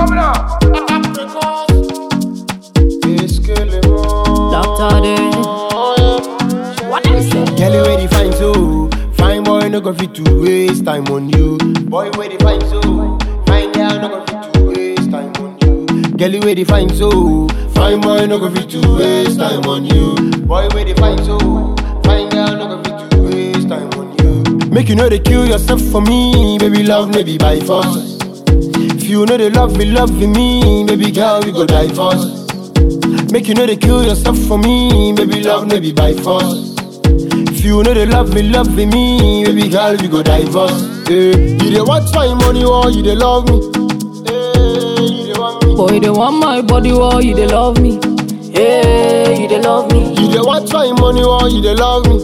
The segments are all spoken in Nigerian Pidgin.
Doctor Day. What them say? Girl, you ready fine so Fine boy, no go fit to waste time on you Boy, ready fine so Fine girl, no go fit to waste time on you Girl, you ready fine so Fine boy, no go fit to waste time on you Boy, ready fine so Fine girl, no go fit to waste time on you Make you know they kill yourself for me Baby, love maybe by force If you know they love me, love me Baby girl, we go divorce Make you know they kill yourself for me Baby, love maybe by force if you know they love me, love me, baby girl, we go divorce. Eh, you dey want my money or you dey love me? Eh, you dey want me? Boy, they want my body, oh, you they love me. Hey, you they love me. You dey want my money or you dey love me?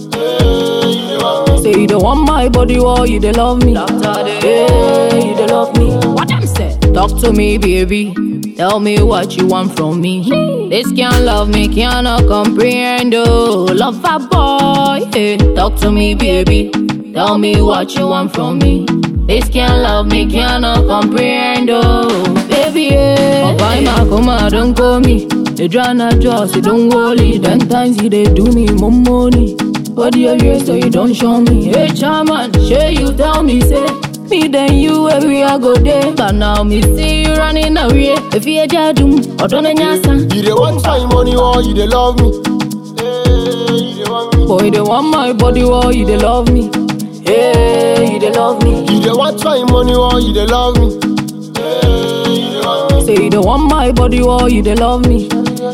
Eh, you dey want me? Say you don't want my body, oh, you they love me. Hey, you they love me. What them say? Talk to me, baby. Tell me what you want from me. This can't love me, cannot comprehend. Oh, love a boy. Hey, talk to me, baby. Tell me what you want from me. This can't love me, cannot comprehend. Oh, baby, yeah. Oh, buy my come don't call me. They try not just, they don't worry. Ten times you they do me more money. But you here so you don't show me. Hey, chairman, sure you tell me, say. Me then you every I go there. But now me see you running away. If you a jadum, or don't nyasa. You dey want my money or you dey love me? Eh, you dey want me? Boy, they want my body, oh, you they love me. Hey, you they love me. You dey want my money or you dey love me? Eh, you dey want me? Say you don't want my body, oh, you they love me.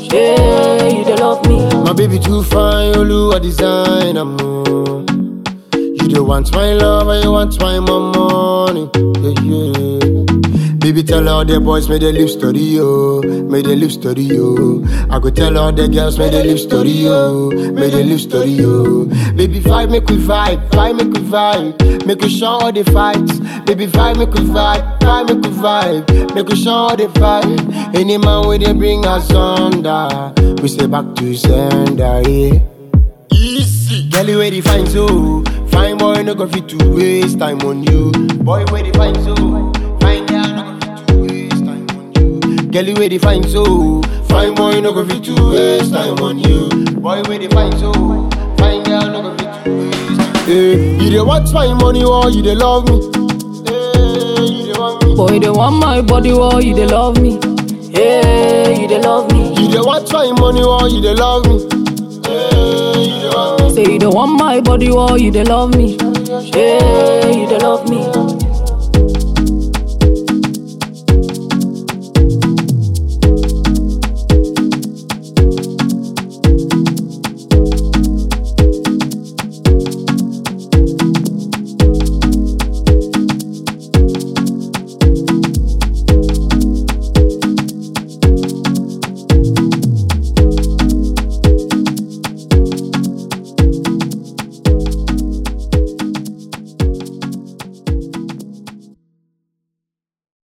Hey, you they love me. My baby too fine, Olu a design am oh. You don't want my love, and you want my money. Yeah, yeah. Baby, tell all the boys, may they live story, yo. May they live story, yo. I go tell all the girls, may they live story, yo. May they live story, yo. Baby, vibe, make we vibe, vibe, make we vibe. Make we show all the fights. Baby, vibe, make we vibe, vibe, make we vibe. Make we show all the fight. Any man where they bring us under, we say back to sender, yeah. Easy. Girl, you ready fine so Fine boy, no go fit to waste time on you Boy, ready fine so Fine girl, no go fit to waste time on you Girl, you ready fine so Fine boy, no go fit to waste time on you Boy, ready fine so Fine girl, no go fit to waste time Hey, you dey want my money or you dey love me? Hey, you dey want me? Boy, they want my body, oh, you they love me. Hey, you they love me. You dey want my money or you dey love me? Hey, you dey want me? Say you don't want my body, oh, you they love me. Hey, you they love me.